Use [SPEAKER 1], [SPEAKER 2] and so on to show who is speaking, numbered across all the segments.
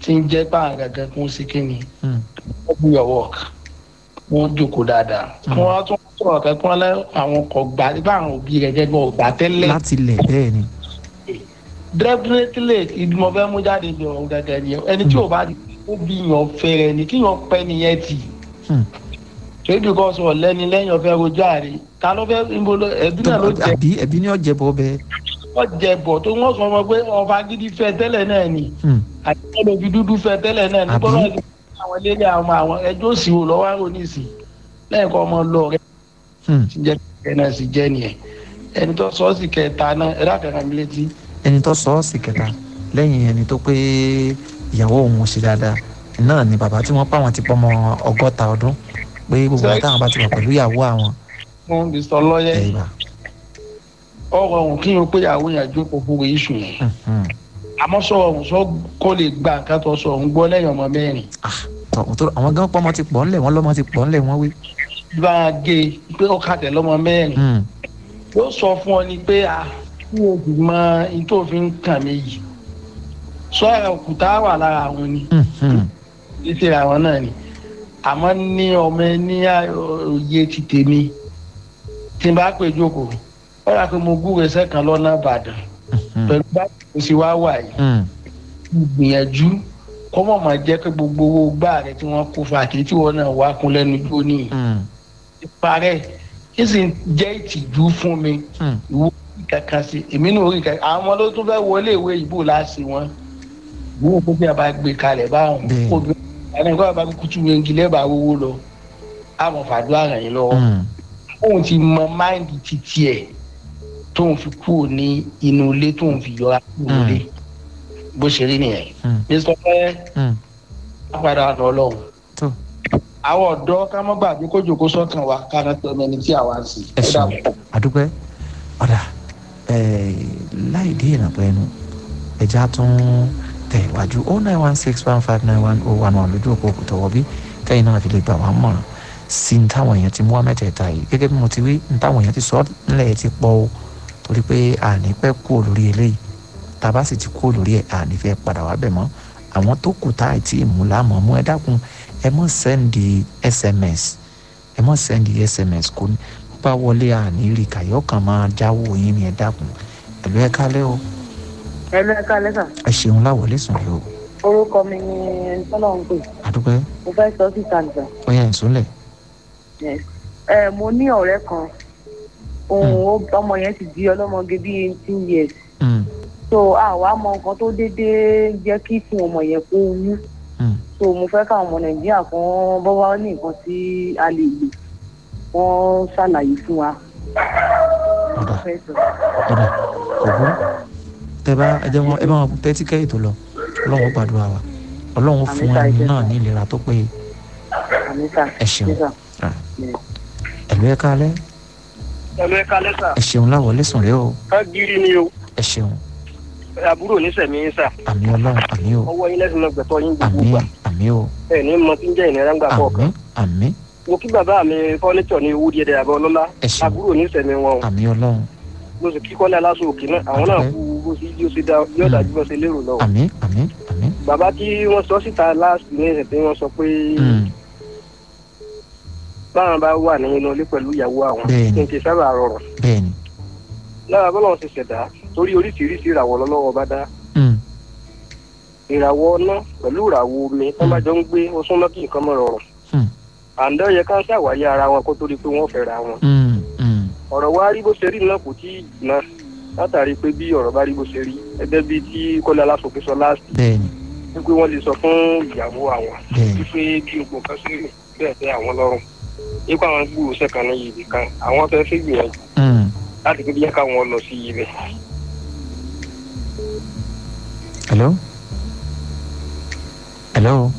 [SPEAKER 1] tí ń jẹ́ pààrọ̀ gẹ́gẹ́ kún sí kínní
[SPEAKER 2] Hmm.
[SPEAKER 1] wọ́n do your work wọ́n jókòó dáadáa kí wọ́n tún sọ̀rọ̀ kẹ́kọ́ lẹ́ àwọn ọkọ̀ gbà nígbà àwọn òbí rẹ̀ jẹ́ bọ́ gbà tẹ́lẹ̀
[SPEAKER 2] láti lẹ̀ bẹ́ẹ̀ ni
[SPEAKER 1] definitely ìdùnnú fẹ́ mú jáde bí ọ̀rọ̀ gẹ́gẹ́ ni ẹni tí ò bá ó bí yàn fẹ́rẹ̀ ni kí yàn pẹ́ nìyẹn tì
[SPEAKER 2] Hmm.
[SPEAKER 1] ṣébi kọ́ sọ lẹ́ni lẹ́yìn ọ̀fẹ́ rojú àrè ta ló fẹ́ níbo ló ẹbí náà ló jẹ
[SPEAKER 2] àbí ẹbí ni ọ̀jẹ̀ bọ́ bẹ́ẹ̀
[SPEAKER 1] wọ́n jẹ bọ̀ tó wọ́n sọ wọn pé ọba gidi fẹ́ tẹ́lẹ̀ náà ni
[SPEAKER 2] Hmm.
[SPEAKER 1] àti ọ̀dọ̀ fi dúdú fẹ́ tẹ́lẹ̀ náà ni
[SPEAKER 2] Àbí?
[SPEAKER 1] bọ́lá ti fún àwọn ilé àwọn àwọn ẹjọ́ sì wò lọ́wọ́ àrò nísì lẹ́yìn kọ́ ọmọ lọ rẹ
[SPEAKER 2] Hmm.
[SPEAKER 1] ti jẹ́ kẹ́ náà sì jẹ́ nìyẹn ẹni tó sọ ọ́ sì kẹta náà ẹ dákẹ́ra mi létí
[SPEAKER 2] ẹni tó sọ ọ́ sí kẹta lẹ́yìn ẹni tó pé ìyàwó òun ṣe dáadáa náà ni bàbá tí wọ́n pa àwọn ti pọ́ ọmọ ọgọ́ta ọdún pé gbogbo àwọn táwọn bá ti wà pẹ̀lú ìyàwó àwọn
[SPEAKER 1] fún mr lọ́yẹ̀
[SPEAKER 2] ẹ̀ ìbá
[SPEAKER 1] ọ̀rọ̀ ọ̀hún kí n pé ìyàwó yẹn jókòó fún iṣu yẹn àmọ́ sọ ọ̀hún sọ kó lè gba nǹkan tó sọ ọ̀hún gbọ́ lẹ́yìn ọmọ mẹ́rin
[SPEAKER 2] tọ tó àwọn gan pọ́ ọmọ ti pọ̀ ńlẹ̀ wọ́n lọ́mọ ti pọ̀ ńlẹ̀ wọ́n wí.
[SPEAKER 1] bá a gé e pé ó kàtẹ́ lọ́mọ mẹ́rin
[SPEAKER 2] Hmm.
[SPEAKER 1] yóò sọ fún ọ ni pé a kí o sì mọ ohun tó fi ń kàn mí yìí sọ ara òkúta wà lára àwọn ni
[SPEAKER 2] Hmm. Hmm.
[SPEAKER 1] títí àwọn náà ni àmọ́ ní ọmọ ẹ ní òye ti tèmi tí n bá pè jókòó ó yà pé mo gúre sẹ́kàn lọ́nà ìbàdàn
[SPEAKER 2] Hmm.
[SPEAKER 1] pẹ̀lú bá mo sì wá wà yìí
[SPEAKER 2] Hmm.
[SPEAKER 1] gbìyànjú kó mọ̀ máa jẹ́ pé gbogbo owó gbá rẹ̀ tí wọ́n kó fa àti tí wọ́n náà wá kún lẹ́nu jó ní
[SPEAKER 2] Hmm.
[SPEAKER 1] ìparẹ́ kí sì ń jẹ́ ìtìjú fún mi
[SPEAKER 2] Hmm.
[SPEAKER 1] ìwọ orí kankan sí èmi náà orí kankan àwọn ọmọ ló tún fẹ́ wọlé ìwé ìbò láti wọn ìwọ kó bí a bá gbé kalẹ̀ báwọn
[SPEAKER 2] Bẹ́ẹ̀.
[SPEAKER 1] kó bí àwọn ẹ̀kọ́ àbá kutu yengi lẹ́bàá owó lọ àmọ̀ fàdúrà ràn yín lọ́wọ́
[SPEAKER 2] Hmm.
[SPEAKER 1] tóun ti mọ máìndì títí ẹ̀ tóun fi kúrò ní inú ilé tóun fi yọra kúrò
[SPEAKER 2] Mm.
[SPEAKER 1] nílé bó ṣe rí nìyẹn
[SPEAKER 2] Hmm.
[SPEAKER 1] mr fẹ́
[SPEAKER 2] Hmm.
[SPEAKER 1] padà lọ lọ́hùn
[SPEAKER 2] tó
[SPEAKER 1] àwọn ọ̀dọ́ ká mọ́ gbàgbé kó jòkó sọ́kàn wa ká rán tọ́ ẹni tí àwa ń sìn.
[SPEAKER 2] ẹ ṣeun àdúpẹ́ ọ̀dà láì dé ìrànpọ̀ ẹnu ẹja tún tẹ̀ wájú oh nine one six one five nine one oh one one lójú òpó òkùtọ̀ wọ́bí kẹ́yìn náà fi lè gbà wá mọ̀ràn sí ní táwọn èèyàn ti mú wá mẹ́tẹ̀ẹ̀ta yìí gẹ́gẹ́ bí mo ti wí ní táwọn èèyàn ti sọ nílẹ̀ ti pọ̀ o torí pé àní pẹ́ kú lórí eléyìí tàbá sì ti kú lórí ẹ̀ àní fẹ́ padà wá bẹ̀ mọ́ àwọn tó kù tá àìtí ìmúlámọ̀ mú ẹ dákun ẹ mọ̀ sẹ́ndì sms ẹ mọ̀ sẹ́ndì sms kò ní bá wọlé àní rí kàyọ́ kan máa jáwó yín ni ẹ dákun ẹ̀lú ẹ kálẹ́ o
[SPEAKER 3] ẹlú ẹka lẹsà
[SPEAKER 2] ẹ ṣeun láwọlé sùn yìí o
[SPEAKER 3] orúkọ mi ni tọ́lọ̀ ń pè
[SPEAKER 2] àdúpẹ́
[SPEAKER 3] mo fẹ́ sọ síta nìkan
[SPEAKER 2] ó yẹ ìsúnlẹ̀
[SPEAKER 3] ẹ mo ní ọ̀rẹ́ kan òun ó- ọmọ yẹn ti di ọlọ́mọge bíi eighteen years
[SPEAKER 2] Mm,
[SPEAKER 3] so àwa mọ nǹkan tó déédéé jẹ́ kí fún ọmọ yẹn kó wú
[SPEAKER 2] mm,
[SPEAKER 3] so mo fẹ́ káwọn ọmọ nàìjíríà kan bọ́ wá ní nǹkan tí a lè lò wọ́n ṣàlàyé fún wa.
[SPEAKER 2] ọ̀dà
[SPEAKER 3] Mo fẹ́ sọ.
[SPEAKER 2] ọ̀dà kò burú tẹ bá ẹ jẹ́ wọn ẹ bá wọn tẹ́tí kẹ́yìn tó lọ ọlọ́run ó gbàdúrà wa ọlọ́run ó fún
[SPEAKER 3] Àmín,
[SPEAKER 2] ẹni
[SPEAKER 3] sir.
[SPEAKER 2] náà ní ìlera tó péye
[SPEAKER 3] àmì sà
[SPEAKER 2] ẹ ṣeun
[SPEAKER 3] sísà.
[SPEAKER 2] ẹ̀lú ẹ kálẹ́
[SPEAKER 4] ẹlò ẹka lẹsà
[SPEAKER 2] ẹ ṣeun láwọlé sùn rẹ o
[SPEAKER 4] ká gírí ni o
[SPEAKER 2] ẹ ṣeun
[SPEAKER 4] àbúrò onísẹmí yín sà
[SPEAKER 2] àmì ọlọ́run àmì o
[SPEAKER 4] ọwọ́ yín lẹsìn náà gbẹtọ yín gbogbo
[SPEAKER 2] àmì
[SPEAKER 4] gbà
[SPEAKER 2] àmì o
[SPEAKER 4] ẹ ní mọ tí ń jẹ ìnira ńgbà
[SPEAKER 2] àmì
[SPEAKER 4] kọ̀ọ̀kan
[SPEAKER 2] àmì
[SPEAKER 4] mo kí bàbá mi fọ́nìṣọ̀ ní owó díẹ̀ àbọ̀ ọlọ́lá
[SPEAKER 2] ẹ ṣeun
[SPEAKER 4] àbúrò onísẹmí wọn o
[SPEAKER 2] àmì ọlọ́run
[SPEAKER 4] mo sì kíkọ́ ní aláṣọ òkè náà àwọn náà
[SPEAKER 2] Àdúpẹ́.
[SPEAKER 4] kú bó ṣe yóò ṣe dá yóò dájú bó ṣe lérò lọ.
[SPEAKER 2] àmì àmì àmì
[SPEAKER 4] bàbá tí wọ́n sọ síta láàsì ní ẹsẹ̀ tí wọ́n sọ pé
[SPEAKER 2] Mm,
[SPEAKER 4] báwọn bá wà nínú ilé pẹ̀lú ìyàwó àwọn
[SPEAKER 2] Bẹ́ẹ̀ni.
[SPEAKER 4] kí n ti sábà rọrùn
[SPEAKER 2] bẹ́ẹ̀ ni
[SPEAKER 4] lára bọ́lá ti ṣẹ̀dá torí oríṣiríṣi ìràwọ̀ lọ́lọ́wọ́ bá dá
[SPEAKER 2] Mm,
[SPEAKER 4] ìràwọ̀ ọ̀nà pẹ̀lú ìràwọ̀ omi tó bá jọ ń gbé ó súnmọ́ kí nǹkan mọ̀ rọrùn
[SPEAKER 2] Hmm.
[SPEAKER 4] àǹdá yẹ ká ṣàwáyé ara wọn kó tó di pé wọ́n fẹ́ra wọn
[SPEAKER 2] mm, mm,
[SPEAKER 4] ọ̀rọ̀ wa rí bó ṣe rí náà kò tí ì jìnnà látàrí pé bí ọ̀rọ̀ bá rí bó ṣe rí ẹgbẹ́ bíi tí kọ́lá aláṣọkè sọ láàsì
[SPEAKER 2] bẹ́ẹ̀ ni
[SPEAKER 4] wípé wọ́n lè sọ fún ìyàwó àwọn
[SPEAKER 2] bẹ́ẹ̀ ni
[SPEAKER 4] wípé bí gbogbo nǹkan ṣe rí bẹ́ẹ̀ tẹ́ àwọn lọ́rùn nípa àwọn gbúrò sẹ́kàn ní ibì kan àwọn fẹ́ fẹ́ gbìyànjú
[SPEAKER 2] Mm,
[SPEAKER 4] láti pé bí yẹ káwọn lọ sí ibẹ̀.
[SPEAKER 2] hello hello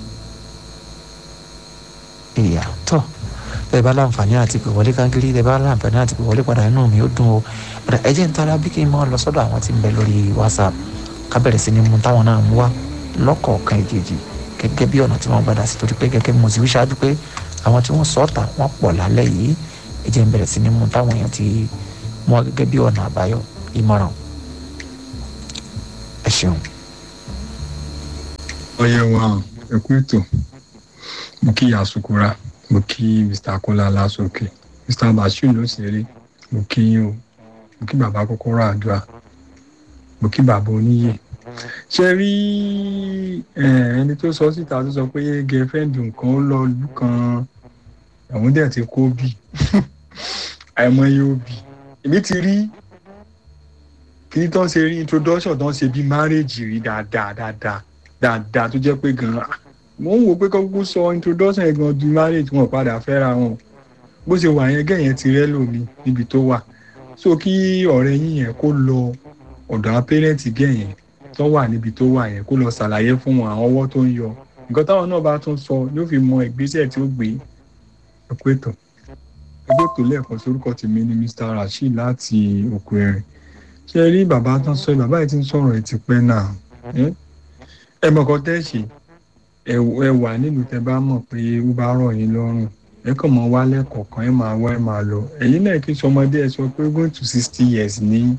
[SPEAKER 2] ìyá tọ́ bẹ́ẹ̀ bá láǹfààní àti pè wọlé kankiri bẹ́ẹ̀ bá láǹfààní àti pè wọlé padà inú mi ó dùn o padà ẹ jẹ́ ń tara bí kí n máa lọ sọ́dọ̀ àwọn tí ń bẹ lórí whatsapp ká bẹ̀rẹ̀ sí ni mú táwọn náà mú wá lọ́kọ̀ọ̀kan ìkejì gẹ́gẹ́ bí ọ̀nà tí wọ́n gbadà sí torí pé gẹ́gẹ́ bí mo ti wí ṣáájú pé àwọn tí wọ́n sọ ọ́ta wọ́n pọ̀ lálẹ́ yìí ẹ jẹ́ ń bẹ̀rẹ̀ sí ni mú táwọn èèyàn ti mú wá gẹ́gẹ́ bí ọ̀nà àbáyọ ìmọ̀ràn ẹ ṣeun.
[SPEAKER 5] ọyẹ wa ẹ kú ètò mo kí asukura mo kí mr kola lásòkè mr bashir ló ṣeré mo kí yín o mo kí bàbá kọ́kọ́rọ́ àdúrà mo kí bàbá oníyè ṣe rí ẹni tó sọ síta tó sọ pé gẹfẹ́ǹdì nǹkan ó lọ lù kan àwọn dẹ̀ ti kó bì àìmọye òbí èmi ti rí kí tó ń ṣe rí introduction tó ń ṣe bí marriage rí dáadáa dáadáa dáadáa tó jẹ́ pé gan-an mo ń wò pé kọ́kọ́ sọ introduction yẹn gan ju marriage wọn padà fẹ́ra wọn bó ṣe wà yẹn gẹ̀yẹn ti rẹ́ lómi níbi tó wà so kí ọ̀rẹ́ yín yẹn kó lọ ọ̀dọ̀ àwọn pẹ́rẹ́ǹtì gẹ̀yẹn tó wà níbi tó wà yẹn kó lọ ṣàlàyé fún wọn àwọn ọwọ́ tó ń yọ nǹkan táwọn náà bá tún sọ yóò fi mọ ìgbésẹ̀ tí ó gbé ẹ̀kú ètò ẹgbẹ́ ètò lẹ́ẹ̀kan sórúkọ tèmi ni mr rasheed láti òkú ẹ̀rìn ṣe rí bàbá tán sọ bàbá yìí ti ń sọ̀rọ̀ ẹ̀ ti pẹ́ náà ẹ mọ̀ kan tẹ́ ṣe ẹ wà nílùú tẹ bá mọ̀ pé ó bá rọ̀ yín lọ́rùn ẹ kàn mọ́ wálẹ̀ kọ̀ọ̀kan ẹ máa wá ẹ máa lọ ẹ̀yin náà kí sọmọdé ẹ sọ pé going to sixty years ní.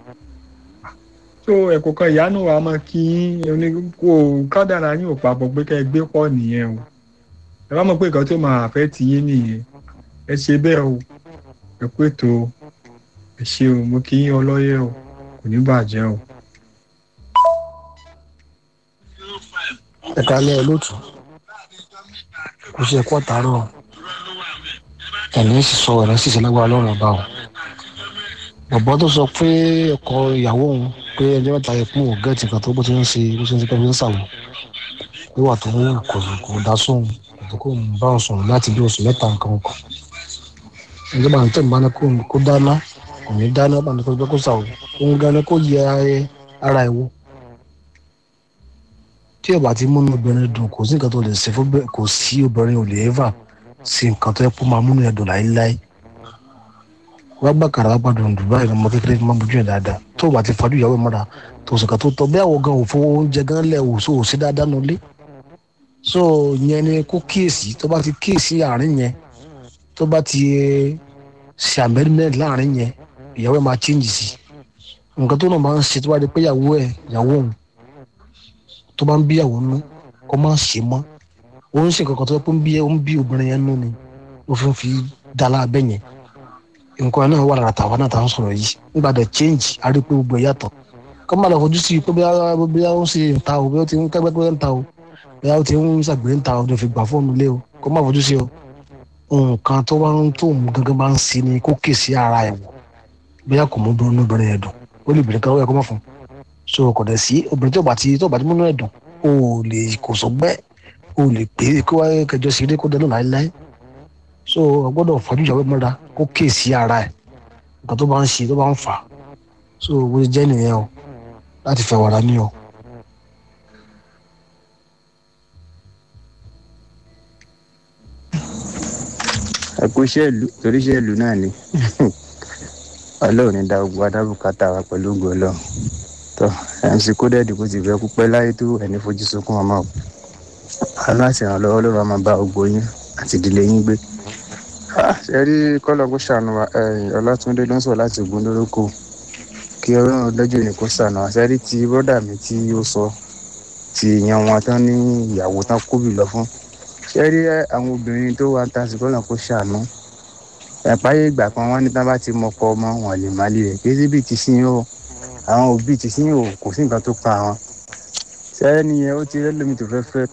[SPEAKER 5] so ẹ̀kọ́ kan ìyá náà wà á máa kí yín kó kádàrá yín ò papọ̀ pé kẹ́ ẹ gbé pọ̀ nìyẹn o ẹ bá mọ̀ pé nǹkan tó máa fẹ́ ti yín nìyẹn ẹ ṣe bẹ́ẹ̀ o ẹ kú ètò ẹ ṣe o mo kí yín ọlọ́yẹ o kò ní bàjẹ́ o.
[SPEAKER 6] ẹ kálẹ̀ olóòtú kò ṣe ẹ̀kọ́ àtàárọ̀ ẹ̀ní sì sọ ẹ̀ní sì ṣe lágbára lọ́rùn ọba o bọ̀bọ́ tó sọ pé ọkọ ìyàwó òun pé ẹjọ́ mẹ́ta yẹ fún ògẹ́ẹ̀tì kan tó bó ti ń ṣe bó ti ń ṣe kẹ́mi ń ṣàwọ̀ wíwà tó ń kò kò dá sóhun kò kò ń bá òun sọ̀rọ̀ láti bí oṣù mẹ́ta nǹkan kan ẹjọ́ bá ń tẹ̀ ń bá ní kó dáná kò ní dáná bá ní kó gbé kó ṣàwọ̀ òun gan ni kó yẹ ara ẹ̀ wò tí ọba ti múnú obìnrin dùn kò sí nǹkan tó lè ṣe fún kò sí obìnrin ò lè ẹ́fà sí nǹkan tó yẹ kó máa múnú ẹ̀ dùn láéláé wọ́n gbà kàrà wọ́n gbàdùn dùn báyìí ọmọ kékeré máa bójú ẹ̀ dáadáa tó ọba ti fàájú ìyàwó ẹ̀ mọ́ra tó sì kà tó tọ́ bí àwọn gan òfin oúnjẹ gan lẹ̀ wò so òsì dáadáa nù lé so yẹn ni kó kíyèsí tó bá ti kíyèsí àárín yẹn tó bá ti ṣe àmẹ́rìmẹ́rì láàrin yẹn ìyàwó ẹ̀ máa chíǹjì sí nǹkan tó náà máa ń ṣe tó bá di pé ìyàwó ẹ̀ ìyàwó òun tó bá ń bí àwọn nú kó má ṣe mọ́ ó ń ṣe kankan tó yẹ kó ń bí ó ń bí obìnrin yẹn nú ni ó fi ń fi dá lábẹ́ yẹn nǹkan náà wà lára tàwa náà tá à ń sọ̀rọ̀ yìí nígbà tó change a rí pé gbogbo ẹ̀ yàtọ̀ kó má lọ fojú sí i pé bí ó ń ṣe ń ta o bí ó ti ń kẹ́gbẹ́ pé ń ta o bí ó ti ń ṣàgbé ń ta o ní fi gbà fóònù lé o kó má fojú sí o nǹkan tó bá ń tó òun gangan bá ń ṣe ni kó kè sí ara ẹ̀ wò bí a kò mú obìnrin yẹn dùn ó lè bèrè kan ó yẹ kó má fún un so kò dẹ̀ sí obìnrin tó bá ti tó bá ti múnú ẹ̀dùn o lè kò sọgbẹ́ o lè pè é kó wáyé kẹjọ sí ilé kó dẹnu láéláé so o gbọ́dọ̀ fọdún ìyàwó mọ́ra kó kíyè sí ara ẹ̀ nǹkan tó bá ń ṣe tó bá ń fà so bó ṣe jẹ́ nìyẹn o láti fẹ́ wàrà ní o.
[SPEAKER 7] ẹ kú iṣẹ́ ìlú torí iṣẹ́ ìlú náà ni ọlọ́run ní dá gbogbo adábùkátà wa pẹ̀lú ògùn ọlọ́run tó mc kódẹ́ẹ̀dì kò sì fẹ́ kú pẹ́ láyé tó ẹni fojú sunkún ọmọ o aláṣẹ ìrànlọ́wọ́ ló máa bá gbogbo yín àti ìdílé yín gbé ṣe rí kọ́lọ̀ kó ṣàánú wa ọlátúndé ló ń sọ láti ògùn lórúkọ kí ọlọ́run lọ́jọ́ ní kó ṣàánú wa ṣe rí ti bọ́dà mi tí ó sọ ti yan wọn tán ní ìyàwó tán kóbì lọ fún ṣe rí àwọn obìnrin tó wà ń ta sí kọ́lọ̀ kó ṣàánú ẹ̀páyé ìgbà kan wọ́n ní tán bá ti mọkọ ọmọ wọn lè má lè rẹ̀ kí síbi ti sí yóò àwọn òbí ti sí yóò kò sí nǹkan tó pa àwọn sẹ́yìn nìyẹn ó ti rẹ́ lómi tó fẹ́ fẹ́